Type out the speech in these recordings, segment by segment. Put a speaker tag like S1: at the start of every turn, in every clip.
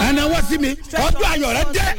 S1: ẹnna wá sí mi ọjọ́ ayọ̀ rẹ dé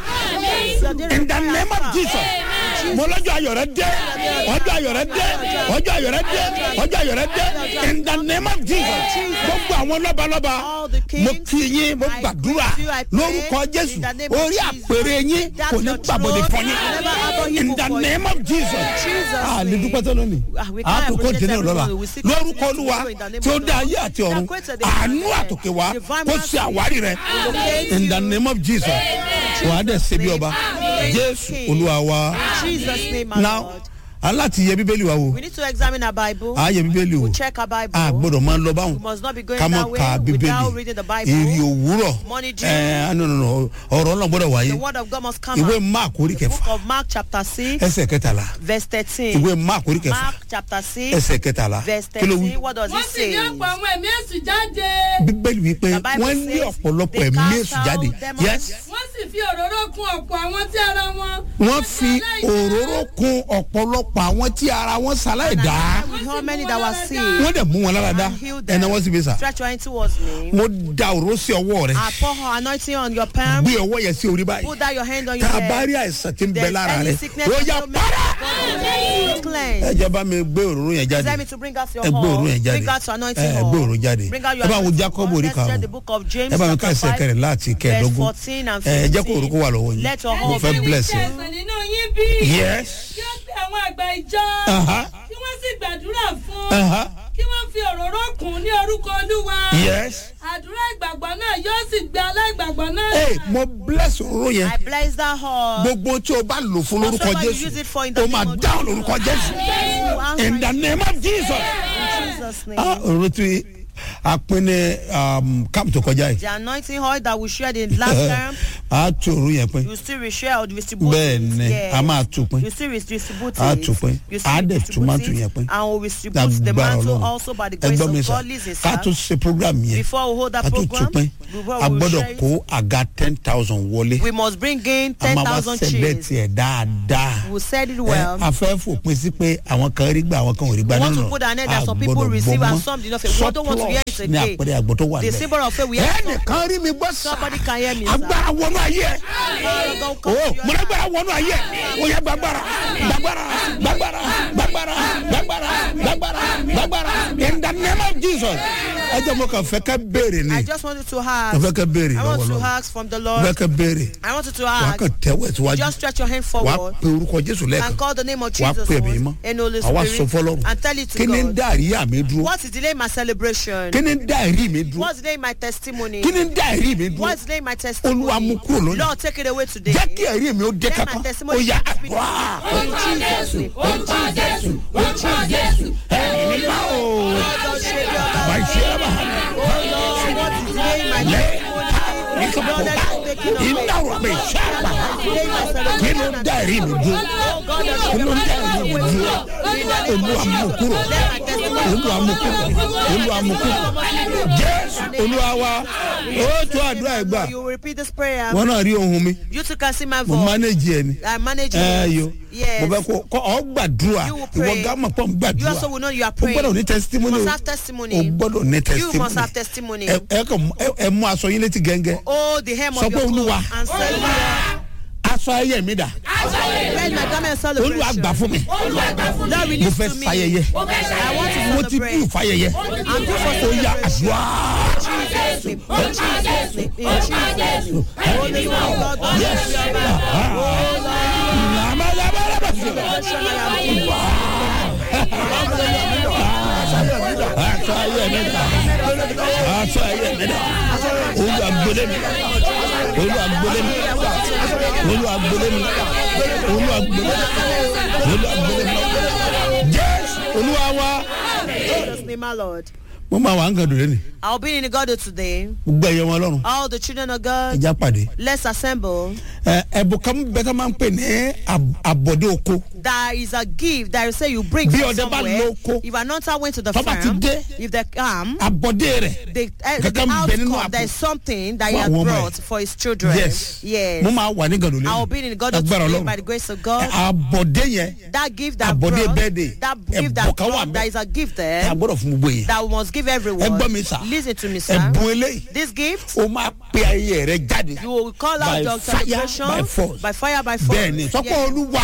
S1: in the name of jesus mo lọ́jọ́ ayọ̀ rẹ dé ọjọ́ ayọ̀ rẹ dé ọjọ́ ayọ̀ rẹ dé ọjọ́ ayọ̀ rẹ dé in the name of jesus gbogbo àwọn lọ́balọ́ba mo kí yín mo gbàdúrà lórúkọ jésù orí àpèrè yín kò ní gbàbọ̀dé fún yín in the name of jesus a lè dúpẹ́ tó lónìí a tó kó dènà lọ́la lórúkọ olúwa tí ó dá ayé àti ọ̀run àánú àtòkè wá kó ṣe àwárí rẹ in the name of jesus wàá dẹ̀ ṣe bí ọba jésù olúwa wa
S2: Jesus' name, my
S1: now
S2: Lord.
S1: aláti yẹ bíbélì wa wò
S2: We need to examine our Bible.
S1: a yẹ bíbélì wò
S2: We check our Bible.
S1: a gbọdọ̀ máa lọ báwọn
S2: We must not be going
S1: ká
S2: that
S1: mọ̀
S2: way
S1: ká
S2: without reading the
S1: bíbélì
S2: Bible.
S1: èrè òwúrọ̀
S2: Morning dew.
S1: ẹ̀ no no no ọ̀rọ̀ náà gbọdọ̀ wáyé
S2: The word of God must come
S1: ìwé
S2: out.
S1: mark orí
S2: The book
S1: kẹfà
S2: of Mark chapter 6,
S1: ẹsẹ̀ kẹtàlá
S2: verse 13.
S1: ìwé mark orí kẹfà
S2: Mark chapter 6,
S1: ẹsẹ̀ kẹtàlá
S2: verse
S1: kí ló wí
S2: 13. What does
S3: wọ́n
S2: it
S3: sì ní
S2: say?
S3: ọ̀pọ̀ àwọn ẹ̀mí èṣù jáde.
S1: bíbélì wípé
S2: The Bible
S1: wọ́n ní
S2: says
S1: ọ̀pọ̀lọpọ̀
S2: they
S1: ẹ̀mí
S2: cast
S1: èṣù jáde
S2: out demons.
S1: yes
S3: wọ́n sì fi òróró kun ọ̀pọ̀ àwọn tí ara wọn.
S1: wọ́n fi òróró kun ọ̀pọ̀lọpọ̀ àwọn tí ara wọn ṣaláì dá
S2: With how many that were sick
S1: wọ́n dẹ̀ mú wọn lára dá
S2: and healed them.
S1: ẹ̀nà wọ́n sì bí sà
S2: Stretch your hand towards me.
S1: mo da òróró sí ọwọ́ rẹ
S2: I pour her anointing on your palm.
S1: gbé ọwọ́ yẹn sí orí báyìí
S2: Put down your hand on your
S1: tá a bá
S2: head.
S1: rí àìsàn tí ń bẹ
S2: There's
S1: lára
S2: any
S1: rẹ
S2: sickness
S1: ó
S2: that
S1: yà
S2: you
S1: para
S2: may cleanse.
S1: ẹ jẹ́ bá mi gbé òróró yẹn jáde
S2: Tell me to bring out your
S1: ẹ gbé òróró
S2: horn.
S1: yẹn jáde
S2: Bring out your anointing
S1: ẹ
S2: horn.
S1: gbé òróró jáde
S2: Bring out
S1: ẹ
S2: your
S1: bá wo
S2: anointing
S1: jacob
S2: horn.
S1: orí
S2: Let's read
S1: karùn-ún
S2: the book of James
S1: ẹ bá mi ká
S2: chapter
S1: ẹsẹ̀
S2: five,
S1: kẹrin láti
S2: verse
S1: kẹẹ̀ẹ́dógún
S2: fourteen and
S1: ẹ jẹ́ kó òróró
S2: fifteen.
S1: wà lọ́wọ́ yín
S2: Let your
S1: mo
S2: horn
S1: fẹ́
S2: be
S1: bless
S3: Ṣé
S1: you
S3: ẹ̀sán nínú yín bí?
S1: yes
S3: kí ó pe àwọn àgbà ìjọ.
S1: Aha.
S3: kí wọ́n sì gbàdúrà fún.
S1: Aha.
S3: kí wọ́n fi òróró kùn ní orúkọ olúwa.
S1: yes
S3: àdúrà ìgbàgbọ́ náà yóò sì gbé aláìgbàgbọ́ náà.
S1: ẹ mo bless òróró yẹn
S2: I bless that horn.
S1: gbogbo tí o bá lò fún lórúkọ
S2: Whatever you
S1: jésù
S2: use it for in the
S1: o
S2: name
S1: máa
S2: of
S1: dáhùn
S2: Jesus.
S1: lórúkọ jésù
S2: You answer
S1: in the
S2: it
S1: name of jesus
S2: in Jesus' name.
S1: ah òróró tí a pín ní camp tó kọjá yìí
S2: The anointing oil that we shared in last term,
S1: a tún òróró yẹn pín
S2: you still reshare or distribute
S1: bẹ́ẹ̀
S2: it.
S1: ni
S2: Yes.
S1: a máa tún pín
S2: You still distribute
S1: A
S2: it.
S1: tún pín.
S2: You
S1: A
S2: still
S1: dẹ̀ tún
S2: distribute
S1: mantle
S2: it.
S1: yẹn pín.
S2: And we will distribute the
S1: lágbára
S2: mantle
S1: ọlọ́run
S2: also by the grace
S1: ẹgbọ́n mi
S2: of
S1: sà
S2: God. Listen,
S1: ká
S2: sir.
S1: tó ṣe program yẹn
S2: Before we hold that
S1: ká tó tún
S2: program,
S1: pín
S2: before
S1: a
S2: we
S1: gbọ́dọ̀
S2: share it,
S1: kó àga ten thousand wọlé
S2: we must bring in
S1: a máa wá
S2: 10,000
S1: sẹ̀lẹ̀
S2: chairs.
S1: tiẹ̀ dáadáa
S2: We said it
S1: ẹ
S2: well.
S1: a fẹ́ fòpin sí pé àwọn kan rí gbà àwọn kan ò rí gbà
S2: We want
S1: nínú
S2: to put an end that
S1: a
S2: some people
S1: gbọ́dọ̀
S2: receive
S1: gbọ́
S2: and
S1: mọ́.
S2: some did not. We don't want to hear it
S1: Surplus ní
S2: again.
S1: àpẹẹrẹ àgbọ̀ tó wà
S2: The
S1: níbẹ̀.
S2: symbol of faith we have.
S1: ẹnìkan rí mi gbọ́ sá
S2: Somebody can hear me, sir.
S1: agbára wọnú ayé ẹ
S2: Go
S1: o
S2: come to your
S1: mo lágbára wọnú ayé ẹ o yẹ gbàgbára gbàgbára gbàgbára gbàgbára gbàgbára gbàgbára gbàgbára in the name of jesus ẹ jẹ́ mo kàn fẹ́ kẹ́ béèrè ni
S2: I just wanted to
S1: mo
S2: ask.
S1: fẹ́ kẹ́ béèrè
S2: I
S1: lọ́wọ́
S2: want to
S1: lọ́wọ́
S2: ask from the
S1: mo
S2: Lord.
S1: fẹ́ kẹ́ béèrè
S2: I wanted to
S1: wà á
S2: ask.
S1: kàn tẹ́wọ́ ẹ̀ síwájú
S2: Just stretch your hand
S1: wà á
S2: forward
S1: pe orúkọ jésù lẹ́ẹ̀kan
S2: and call the name of
S1: wà á
S2: Jesus
S1: pè mí mọ́
S2: once and Holy
S1: àwa sọ
S2: Spirit
S1: fọlọ́run
S2: and tell it to
S1: kí ni ń
S2: God.
S1: dá àríyá mi dúró
S2: What is delaying my celebration?
S1: kí ni ń dá ẹ̀rí mi dúró
S2: What's delaying my testimony?
S1: kí ni ń dá ẹ̀rí mi dúró
S2: What's delaying my
S1: olúwa
S2: testimony?
S1: mú kúrò lónìí
S2: Lord, take it away today.
S1: jẹ́ kí ẹ̀rí mi ó dé
S2: Let my
S1: kankan ó
S2: testimony
S1: yá
S2: be speedily.
S1: àdúrà
S2: In Jesus' name.
S3: orúkọ jésù orúkọ jésù.
S1: ẹ̀rí mi ó
S2: Lord, shake your
S1: bá
S2: hand.
S1: ṣe é bá
S2: Oh Lord, what is delaying my
S1: lẹ́
S2: testimony? Lord, let it be taken away.
S1: iná wà mí sábà
S2: Delaying my
S1: kí
S2: celebration.
S1: ló ń dá ẹ̀rí mi dúró
S2: Oh God, Lord,
S1: kí
S2: shake
S1: ló
S2: your
S1: ń dá
S2: hand.
S1: ẹ̀rí mi dúró olúwa mú kúrò
S2: Let my testimony
S1: olúwa mú kúrò olúwa mú kúrò jésù olúwa wa ó tó àdúrà ẹ̀ gbà
S2: You will repeat this prayer.
S1: wọn náà rí ohun mi
S2: You too can see my
S1: mo
S2: voice.
S1: manage ẹ ni
S2: I manage
S1: ẹ
S2: it.
S1: yo mo
S2: Yes.
S1: fẹ́ kó kó ọ gbàdúrà
S2: You will
S1: ìwọ
S2: pray.
S1: gámà pọ̀ ń
S2: You
S1: gbàdúrà
S2: also will know you are
S1: o
S2: praying.
S1: gbọ́dọ̀ ní
S2: You
S1: testimony
S2: must
S1: o
S2: have
S1: o
S2: testimony.
S1: gbọ́dọ̀ ní
S2: You must have
S1: testimony
S2: testimony.
S1: ẹ ẹ kàn ẹ ẹ mú aṣọ yín létí gẹ́ngẹ́
S2: Oh, the hem
S1: Sọ
S2: of
S1: pé
S2: your
S1: Olúwa.
S2: clothes and say,
S1: aṣọ ayé mi dà
S2: Let my garment
S1: olúwa gbà
S2: celebration.
S1: fún mi
S2: Lord,
S1: mo
S2: release
S1: fẹ́
S2: to me.
S1: fayẹyẹ
S2: I want to
S1: mo ti dùn
S2: celebrate.
S1: fayẹyẹ
S2: I'm due for
S1: ó yá
S2: celebration.
S1: àdúrà
S2: Jesus' name. In Jesus' name. In Jesus' name. Holy Spirit of God, God
S1: Yes.
S2: bless you, man. Oh,
S1: aṣọ ayé mi dà aṣọ ayé mi dà olúwa gbélé mi olúwa gbélé mi olúwa gbélé mi olúwa gbélé mi olúwa gbélé mi jésù olúwa wa.
S2: Jesus' name, my Lord.
S1: mo máa wà ń gàdùn lẹ́nu
S2: I'll be in the God today.
S1: gbogbo ẹ̀yẹ wọn lọ́rùn
S2: All the children of God,
S1: ẹja pàdé
S2: let's assemble.
S1: ẹ ẹ̀bùn kan bẹ́ẹ̀ ká máa ń pè ní ab- àbọ̀dé oko
S2: There is a gift that you say you bring
S1: Bí
S2: from
S1: ọdẹ bá
S2: somewhere.
S1: lóko,
S2: If an hunter went to the
S1: tọ́ba ti
S2: farm,
S1: dé,
S2: if they come,
S1: abọ́dé rẹ̀
S2: the, uh, the
S1: kankan bẹ nínú
S2: outcome, there is
S1: àpò
S2: something that he
S1: Fún
S2: has
S1: àwọn ọmọ ẹ̀.
S2: brought for his children.
S1: yes
S2: Yes.
S1: mo máa wà ní gàdúlẹ̀
S2: I will be in God
S1: agbára
S2: today
S1: ọlọ́run
S2: by the grace of God.
S1: abọ́dé yẹn
S2: that gift that
S1: Àbọ̀dé
S2: brought,
S1: birthday.
S2: that
S1: Ẹ̀bùn
S2: gift that
S1: kan wà
S2: brought,
S1: ńbẹ̀.
S2: there is a gift
S1: ẹ
S2: there
S1: gbọ́dọ̀ fún gbogbo yẹn
S2: that we must give
S1: ẹ
S2: everyone.
S1: gbọ́ mi sà
S2: Listen to me, sir.
S1: ẹ̀bùn eléyìí
S2: This gift,
S1: ó máa pe ayé rẹ jáde
S2: you will call
S1: By
S2: out your
S1: fire,
S2: celebration
S1: by force.
S2: by fire, by force.
S1: bẹ́ẹ̀ ni sọ́kọ́
S2: Yes.
S1: olúwa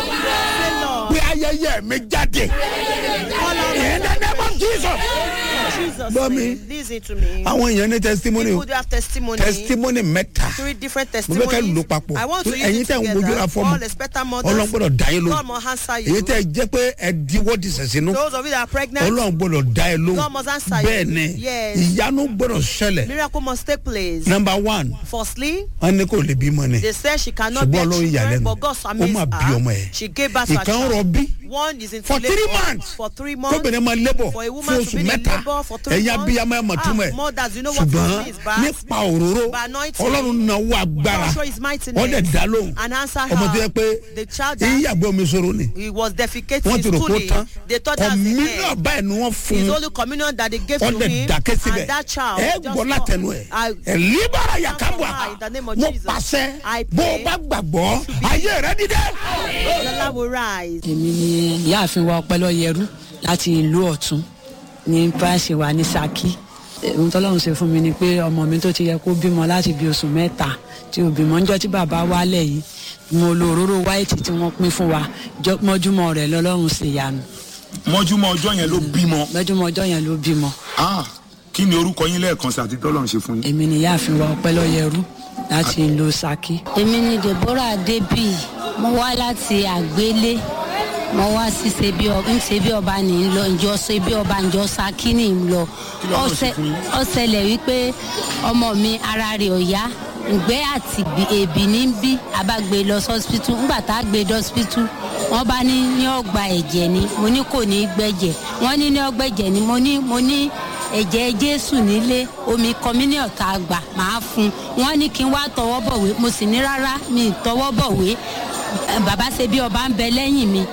S2: Say, Lord,
S1: pe ayẹyẹ mi jáde
S2: call out
S1: in the name of Jesus.
S2: in Jesus'
S1: Gbọ́ mi.
S2: name. Listen to me.
S1: àwọn èèyàn ní testimony o
S2: People do have testimony.
S1: testimony mẹ́ta
S2: Three different
S1: mo fẹ́ ká
S2: testimonies.
S1: lò papọ̀
S2: I want to use
S1: ẹ̀yin
S2: it
S1: tẹ̀ ń wojú ra
S2: together.
S1: fọ́ọ̀mù
S2: All expectant mothers.
S1: ọlọ́run gbọ́dọ̀ dá yín
S2: God
S1: lóhùn
S2: must answer
S1: èyí
S2: you.
S1: tẹ̀ jẹ́ pé ẹ diwọ́ di sẹ̀sínú
S2: Those of you that are pregnant,
S1: ọlọ́run gbọ́dọ̀ dá ẹ lóhùn
S2: God must answer you.
S1: bẹ́ẹ̀ ni
S2: Yes.
S1: ìyanu gbọ́dọ̀ ṣẹlẹ̀
S2: miracle must take place.
S1: number one
S2: Firstly,
S1: wọ́n ní kò lè bímọ ni
S2: they said she cannot
S1: ṣùgbọ́n
S2: bear
S1: ọlọ́run
S2: children,
S1: ìyàlẹ́nu
S2: but God
S1: ó
S2: amazed
S1: máa bí ọmọ
S2: her.
S1: ẹ̀
S2: She gave birth to a
S1: ìkan
S2: child.
S1: rọbí
S2: One is in
S1: for three months
S2: for three months.
S1: kóbìnrin máa lébọ̀
S2: For a
S1: fún
S2: woman to
S1: oṣù
S2: be in
S1: mẹ́ta
S2: labour for three
S1: ẹ̀yin
S2: months.
S1: abiyamọ ẹ̀ mọ̀
S2: Ah,
S1: túmọ̀ ẹ̀
S2: mothers, you know what
S1: ṣùgbọ́n
S2: it means, but
S1: nípa òróró
S2: by anointing,
S1: ọlọ́run náà wọ agbára
S2: God show his mightiness
S1: wọ́n dẹ̀ dá lóhùn
S2: and answer
S1: ọmọ tó yẹ
S2: her.
S1: pé
S2: The child that
S1: ìyàgbẹ́ omi sọ̀rọ̀ ni
S2: he was defecating
S1: wọ́n ti rò kó
S2: fully.
S1: tán
S2: They thought that was the
S1: kọ̀mílíọ̀
S2: end.
S1: báyìí ni wọ́n fún
S2: His
S1: un
S2: only communion that they gave to
S1: wọ́n dẹ̀
S2: him
S1: dákẹ́ síbẹ̀
S2: and that child
S1: ẹ
S2: just
S1: gbọ́ látẹnu ẹ̀
S2: I-
S1: ẹ̀ líbára yàkábọ̀
S2: In the name of
S1: mo
S2: Jesus.
S1: pàṣẹ
S2: I
S1: bó o
S2: pray
S1: bá gbàgbọ́ ayé rẹ dídẹ́.
S2: the Lord will rise.
S4: èmi ni ìyáàfin wa ọpẹlọyẹrú láti ìlú ọ̀tún ní pàṣẹ wa ní saki ohun tọ́lọ́run ṣe fún mi ni pé ọmọ mi tó ti yẹ kó bímọ láti bí oṣù mẹ́ta tí ò bímọ ńjọ́ tí bàbá wálẹ̀ yìí mo lo òróró wáìtì tí wọ́n pín fún wa jọ- mọ́júmọ́ rẹ̀ lọ́lọ́run ṣe yanu
S5: mọ́júmọ́ ọjọ́ yẹn ló bímọ
S4: mọ́júmọ́ ọjọ́ yẹn ló bímọ
S5: Ah, kí ni orúkọ yín lẹ́ẹ̀kan sí àti tọ́lọ̀ ń ṣe fún yín.
S4: èmi ni ìyáàfin wa ọpẹlọyẹrú láti ìlú saki.
S6: èmi ni deborah adébí mo wá láti àgbélé mo wá sí ṣebí ọba ń ṣebí ọba ní í lọ ǹjọ́ ṣebí ọba ǹjọ́ saki ní í lọ
S5: Kí lọ́nà ṣe
S6: Ọ̀sẹ̀-
S5: fún yín?
S6: ó ṣẹlẹ̀ wípé ọmọ mi ara rẹ̀ ò yá ǹgbẹ́ àti gbì- èbì ní bí a bá gbé e lọ sọ́sibítù ńgbà tá a gbé e dọ́sibítù wọ́n bá ní ní ọgbà ẹ̀jẹ̀ ni mo ní kò ní í gbẹ̀jẹ̀ wọ́n ní ní ọgbà ẹ̀jẹ̀ ni mo ní mo ní ẹ̀jẹ̀ jésù nílé omi kọmínìọ̀ tá a gbà máa fún un wọ́n ní kí n wá tọwọ́ bọ̀wé mo sì ní rárá mi ì tọwọ́ bọ̀wé Eh, bàbá ṣe bí ọba ń bẹ lẹ́yìn mi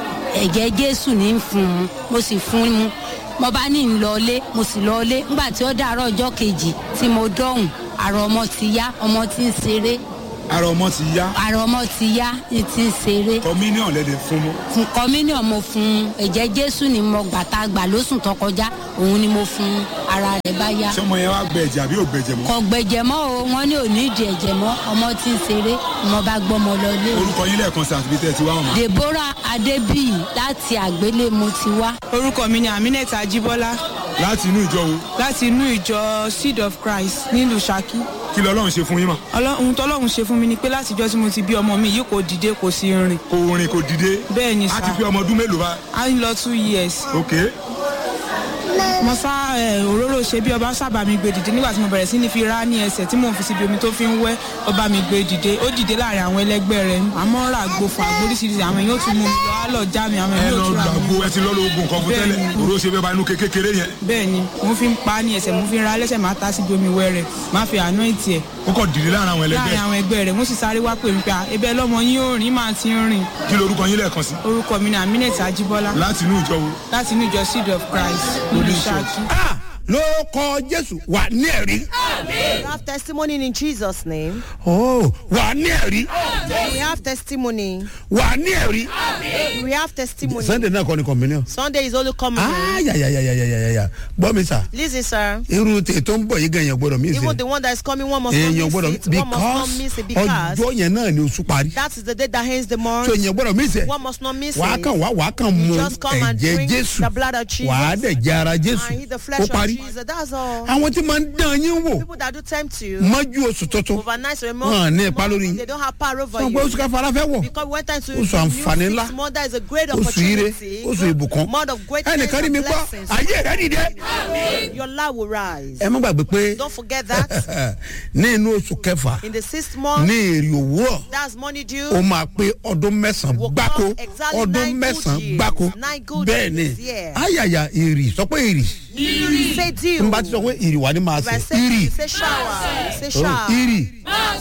S6: ẹ̀jẹ̀ jésù ní í fún un mo sì fún un mo bá ní ń lọlé mo sì lọlé nígbà tí ó dàárọ̀ ọjọ́ kejì tí mo dọ̀hùn àrò ọmọ ti yá ọmọ ti ń ṣeré
S5: ara ọmọ ti yá
S6: àrò ọmọ ti yá ní ti ń ṣeré
S5: kọmíníọ̀n lẹ́dẹ̀ fún mọ́.
S6: fún kọ́mínìọ̀ mo fún un ẹ̀jẹ̀ jésù ni mo gbà tá a gbà lóṣù tó kọjá òun ni mo fún un ara rẹ̀ bá yá
S5: ṣé ọmọ yẹn wá gbẹ ẹ̀jẹ̀ àbí ò gbẹ̀jẹ̀ mọ́.
S6: kò gbẹ̀jẹ̀ mọ́ o wọ́n ní òní ìdí ẹ̀jẹ̀ mọ́ ọmọ ti ń ṣeré mo bá gbọ́mọ lọ lé o.
S5: orúkọ yín lẹ́ẹ̀kan sí àti bí tẹ́ ẹ ti wá wọn.
S6: deborah adébíyì láti àgbélé mo ti wá.
S7: orúkọ mi ni aminat ajibola
S5: láti inú ìjọ wo
S7: láti inú ìjọ seed of christ nílùú saki
S5: kí lọ́lọ́run ṣe fún yín mọ̀.
S7: Ọlọ́- ohun tọ́lọ́run ṣe fún mi ni pé látijọ́ tí mo ti bí ọmọ mi yìí kò dìde kò sí rìn
S5: kò rìn kò dìde.
S7: bẹ́ẹ̀ ni
S5: a ti
S7: sá
S5: fi ọmọ ọdún mélòó bá.
S7: a ń lọ two years
S5: ok
S7: mo sá ẹ, òróró ṣe bí ọba sábà mi gbé dìde nígbà tí mo bẹ̀rẹ̀ sí ní fi rá ní ẹsẹ̀ tí mò ń fi síbi omi tó fi ń wẹ́ ọba mi gbé dìde ó dìde láàrin àwọn ẹlẹgbẹ́ rẹ̀ àmọ́ ń ra àgbo fún àgbo oríṣiríṣi àwọn èèyàn ó tún mú mi lọ á lọ já mi àwọn
S5: ẹ
S7: èèyàn
S5: lọ
S7: ó tún ra
S5: gbàgbó
S7: mi
S5: ẹ ti lọ́ lo oògùn kan fún
S7: Bẹ́ẹ̀
S5: tẹ́lẹ̀
S7: ni.
S5: òró ṣe bẹ́ẹ̀ bá inú kékeré yẹn
S7: bẹ́ẹ̀ ni mo fi ń pa á ní ẹsẹ̀ mo fi ń ra lẹ́sẹ̀ máa ta síbi omi wẹ́ rẹ̀ máa fi àná ìtì ẹ̀
S5: ó kọ̀ dìde láàrin àwọn ẹlẹgbẹ́
S7: láàrin àwọn ẹgbẹ́ rẹ̀ mo sì sáré wá pè mí pé "Ah, ebe lọ́mọ yín ò rìn máa ti ń rìn
S5: kí lorúkọ yín lẹ́ẹ̀kan sí.
S7: orúkọ mi ni aminat ajibola
S5: láti inú ìjọ wo.
S7: láti inú ìjọ seed of christ nílùú saki.
S1: Ah, lórúkọ jésù wà ní ẹ̀rí
S2: We have testimony in Jesus' name.
S1: Oh, wà ní ẹ̀rí
S2: We have testimony.
S1: wà ní ẹ̀rí.
S2: We have testimony.
S1: sunday náà kọ́ ni communion.
S2: Sunday is only coming.
S1: ayayayayayaya gbọ́ mi sà
S2: Listen, sir.
S1: irú tè tó ń bọ̀ yìí gan yẹn gbọ́dọ̀ mí
S2: Even
S1: sí
S2: the one that is coming, one must not
S1: èèyàn
S2: miss
S1: gbọ́dọ̀
S2: it. One must not
S1: because
S2: miss it because
S1: ọjọ́ yẹn náà ni oṣù parí
S2: that is the day that ends the month.
S1: so èèyàn gbọ́dọ̀ mí sẹ́
S2: One must not miss
S1: wàá
S2: it.
S1: kàn wá wàá kàn mu
S2: just come and
S1: ẹ̀jẹ̀
S2: drink
S1: jésù
S2: the blood of Jesus.
S1: wàá dẹ̀ jẹ ara jésù
S2: And eat the
S1: ó
S2: flesh of
S1: parí
S2: Jesus. That's all.
S1: àwọn tí máa ń dán yín wò
S2: People that do tempt you
S1: mọ́jú oṣù tuntun
S2: overnight
S1: wọn
S2: remote,
S1: ní ipa lórí yín
S2: they don't have power over
S1: wọn pé
S2: you.
S1: oṣù káfàrà fẹ́ wọ̀
S2: Because we went into
S1: Oṣù
S2: the new
S1: àǹfààní ńlá.
S2: six month, that is a great
S1: oṣù ire
S2: opportunity.
S1: oṣù ìbùkún
S2: Month of greatness
S1: ẹnìkan rí mi
S2: and
S1: gbọ́
S2: blessings.
S1: ayé rẹ dìde
S2: Your life will rise.
S1: ẹ má gbàgbé pé
S2: Don't forget that.
S1: ní inú oṣù kẹfà
S2: In the sixth month,
S1: ní èrè òwúrọ̀
S2: that's money due.
S1: ó máa pé ọdún mẹ́sàn-án
S2: Will
S1: gbáko
S2: come exactly
S1: ọdún
S2: nine good
S1: mẹ́sàn-án
S2: years.
S1: gbáko
S2: Nine good
S1: bẹ́ẹ̀ ni
S2: years, yeah.
S1: ayàyà ìrì sọ pé ìrì
S2: Say
S1: n
S2: deal.
S1: bá ti sọ pé ìrì wà ní máa
S2: If I
S1: sè
S2: say
S1: ìrì
S2: you say shower, you say
S1: Oh,
S2: shower.
S1: ìrì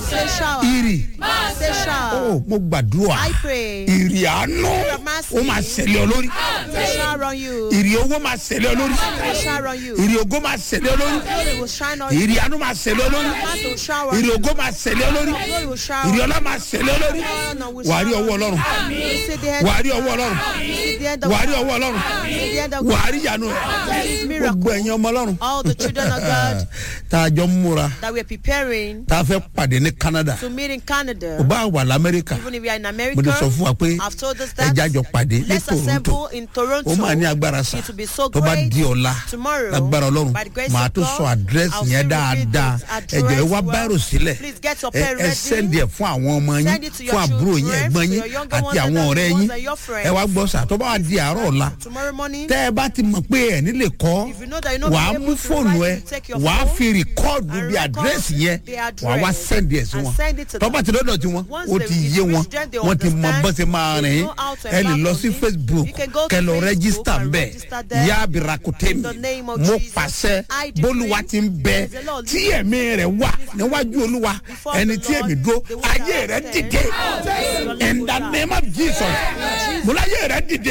S2: Say shower.
S1: ìrì
S2: Say
S1: ó
S2: shower.
S1: mo gbàdúrà
S2: I pray.
S1: ìrì àánú ó máa ṣẹlẹ̀ ọ lórí
S2: Say shower on you.
S1: ìrì owó máa ṣẹlẹ̀ ọ lórí
S2: Say shower on you.
S1: ìrì ògo máa ṣẹlẹ̀ ọ lórí
S2: Glory will shine on you.
S1: ìrì àánú máa ṣẹlẹ̀ ọ lórí
S2: Master will shower on
S1: ìrì
S2: you.
S1: ògo máa ṣẹlẹ̀ ọ lórí
S2: Glory will shower
S1: ìrì
S2: on
S1: ọlá máa ṣẹlẹ̀ ọ lórí
S2: you.
S1: wàá rí ọwọ́ ọlọ́run
S2: You see the end.
S1: wàá rí ọwọ́ ọlọ́run
S2: You see the end of
S1: wàá rí ọwọ́ ọlọ́run
S2: You see the end of
S1: wàá rí ìyanu rẹ̀
S2: This miracle.
S1: gbogbo ẹ̀yin ọmọ ọlọ́run
S2: All the children of God
S1: tá a jọ ń múra
S2: that we're preparing
S1: tá a fẹ́ pàdé ní Canada
S2: to meet in Canada.
S1: kò bá wà lamẹ́ríkà
S2: Even if we are in
S1: mo
S2: America,
S1: ti sọ fún wa pé
S2: I've told us that.
S1: ẹja jọ pàdé ní
S2: Let's
S1: Toronto
S2: assemble in Toronto.
S1: ó máa ní agbára sá
S2: It will be so
S1: tó bá
S2: great.
S1: di ọ̀la
S2: Tomorrow,
S1: lágbára ọlọ́run
S2: by the grace
S1: màá
S2: of
S1: tó
S2: God,
S1: sọ àdírẹ́sì
S2: I'll
S1: yẹn
S2: still repeat
S1: dáadáa
S2: it.
S1: ẹ̀jọ̀ ẹ wá
S2: Address
S1: báírò
S2: well.
S1: sílẹ̀
S2: Please get your
S1: ẹ
S2: pen
S1: ẹ
S2: ready.
S1: sẹ́ndì ẹ̀ fún àwọn ọmọ yín
S2: Send it to your
S1: fún àbúrò yín
S2: children,
S1: ẹ̀gbọ́n
S2: to
S1: yín
S2: your younger
S1: àti
S2: ones
S1: àwọn
S2: and
S1: ọ̀rẹ́
S2: the
S1: yín
S2: ones and your friends.
S1: ẹ wá gbọ́ sà tó bá wà di àárọ̀ ọ̀la
S2: Tomorrow morning,
S1: tẹ́ ẹ bá ti mọ̀ pé ẹ̀ nílé kọ́
S2: If you know that you're not
S1: wàá
S2: able
S1: mú
S2: to
S1: fóònù
S2: write,
S1: ẹ
S2: you take your
S1: wàá
S2: phone
S1: fi rìkọ́ọ̀dù
S2: and
S1: bí
S2: record
S1: àdírẹ́sì yẹn
S2: the
S1: wàá wá
S2: address
S1: sẹ́ndì ẹ̀ sí
S2: and
S1: wọn
S2: send it to
S1: tọ́ba
S2: them.
S1: ti dọ́dọ̀ tí wọn
S2: Once
S1: ó
S2: they-
S1: ti
S2: it
S1: yé wọn
S2: reach them, they
S1: wọ́n ti mọ
S2: understand.
S1: bọ́ sí máa
S2: They
S1: rìn
S2: know how to
S1: ẹ lè lọ
S2: embark
S1: sí
S2: on it.
S1: Facebook
S2: You can go to
S1: kẹ lọ
S2: Facebook
S1: rẹ́gísítà
S2: and
S1: bẹ́ẹ̀
S2: register there.
S1: yá abirakute
S2: In
S1: mi
S2: the name of
S1: mo
S2: Jesus.
S1: pàṣẹ
S2: I decree
S1: bólúwa ti ń bẹ
S2: as the Lord
S1: tí ẹ̀mí rẹ̀ wà níwájú olúwa
S2: Before
S1: ẹni
S2: the
S1: tí
S2: Lord,
S1: èmi dúró
S2: the one
S1: ayé
S2: that
S1: rẹ̀
S2: stands.
S1: dìde
S2: Your life
S1: in
S2: will
S1: the
S2: rise.
S1: name of Jesus mo láyé rẹ̀ dìde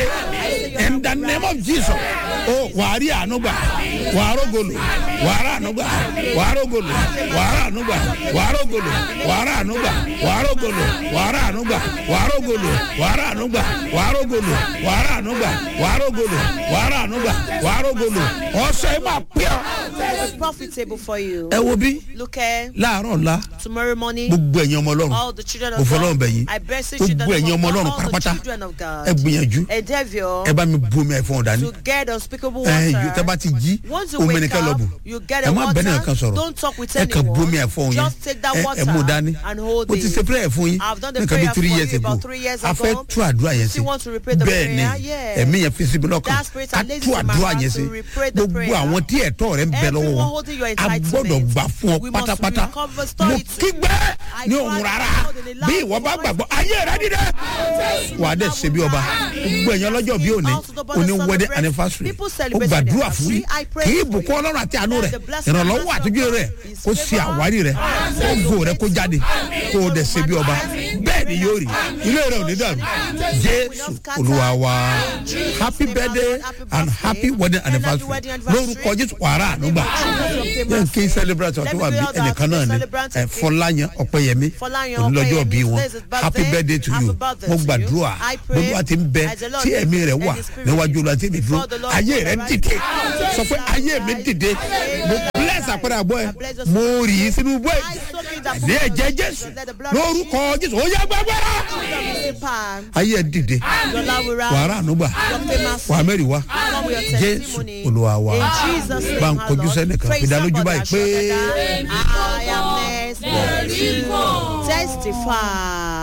S1: in the name of Jesus o wàá rí àánú gbà wàá rógolo wàá rà àánú gbà wàá rógolo wàá rà àánú gbà wàá rógolo wàá rà àánú gbà wàá rógolo wàá rà àánú gbà wàá rógolo wàá rà àánú gbà wàá rógolo wàá rà àánú gbà wàá rógolo wàá rà àánú gbà wàá rógolo ọ̀sẹ̀ máa pẹ́ ọ́.
S2: it's profitable for you.
S1: ẹ wo bí
S2: Look at
S1: láàárọ̀ ọ̀la
S2: tomorrow morning.
S1: gbogbo ẹ̀yin ọmọ ọlọ́run
S2: All the children
S1: mo
S2: of
S1: fọlọ́run
S2: God.
S1: bẹ̀ yín
S2: I bless the
S1: gbogbo
S2: children
S1: ẹ̀yin
S2: of
S1: ọmọ
S2: God.
S1: ọlọ́run
S2: All the
S1: pátápátá
S2: children of God.
S1: ẹ gbìyànjú
S2: Endeavor
S1: ẹ bá mi bu omi ẹ̀ fún ọ̀dà ni
S2: to get unspeakable
S1: ẹ yóò tẹ́
S2: water.
S1: bá ti jí
S2: Once you
S1: omi
S2: wake
S1: nìkan lọ bù
S2: up, you get
S1: ẹ
S2: a
S1: má bẹ́ẹ̀ nìkan
S2: water.
S1: sọ̀rọ̀
S2: Don't talk with
S1: ẹ kàn bu omi ẹ̀
S2: anyone.
S1: fún yín
S2: Just take that
S1: ẹ
S2: water
S1: ẹ mú dání
S2: and hold
S1: mo ti
S2: it.
S1: ṣe prayer fún yín
S2: I've done the
S1: nǹkan bí
S2: prayer
S1: three
S2: for
S1: years
S2: you
S1: ago
S2: about three years
S1: a fẹ́
S2: ago.
S1: tú àdúrà yẹn sí
S2: Still want to repeat the
S1: bẹ́ẹ̀ ni
S2: prayer? Yeah.
S1: ẹ̀mí yẹn fi síbi lọ́kàn
S2: That spirit
S1: ká
S2: and lazy
S1: tú
S2: in my
S1: àdúrà
S2: heart
S1: yẹn
S2: to
S1: sí
S2: repeat the
S1: gbogbo
S2: prayer.
S1: àwọn tí ẹ̀tọ́ rẹ̀ ń bẹ lọ́wọ́
S2: Everyone
S1: wọn
S2: holding your
S1: a
S2: entitlement.
S1: gbọ́dọ̀ gbà fún ọ
S2: We must
S1: pátápátá
S2: recover
S1: mo
S2: authority.
S1: kígbẹ́
S2: I
S1: ní
S2: cry
S1: òun rárá
S2: out in a loud
S1: bí ìwọ bá
S2: voice.
S1: gbàgbọ́ ayé rẹ dídẹ wà á dẹ̀ ṣe bí ọba gbogbo ẹ̀yàn lọ́jọ́ bí òní òní wedding anniversary ó gbàdúrà fún yín kì í bùkún ọlọ́run àti àánú rẹ̀ ìrànlọ́wọ́ àtúnjú rẹ̀ kó ṣe àwárí rẹ̀ kó gò rẹ̀ kó jáde kó o dẹ̀ ṣe bí ọba bẹ́ẹ̀ ni yóò rí ilé rẹ̀ ò ní dàrú jésù olúwa wa happy birthday and happy wedding anniversary lórúkọ jésù wàrà ànúgbà yẹn kí celebrate ọtí wà bí ẹnìkan náà ni ẹ fọláyàn ọpẹyẹmí onílọ́jọ́ bí wọn happy birthday to you mo gbàdúrà gbogbo àti ń bẹ tí ẹ̀mí rẹ̀ wà níwájú olú àti èmi dúró ayé rẹ̀ dìde sọ pé ayé mi dìde mo bless àpẹẹrẹ àbọ̀ ẹ mo rì í sínú bọ́ ẹ ní ẹ̀jẹ̀ jésù lórúkọ jésù ó yá gbàgbára ayé ẹ dìde wàrà ànúgbà wà mẹ́rin wá jésù olúwa wa bá ń kojú sẹ́nìkan ìdálójú báyìí pé.
S2: I am next to testify.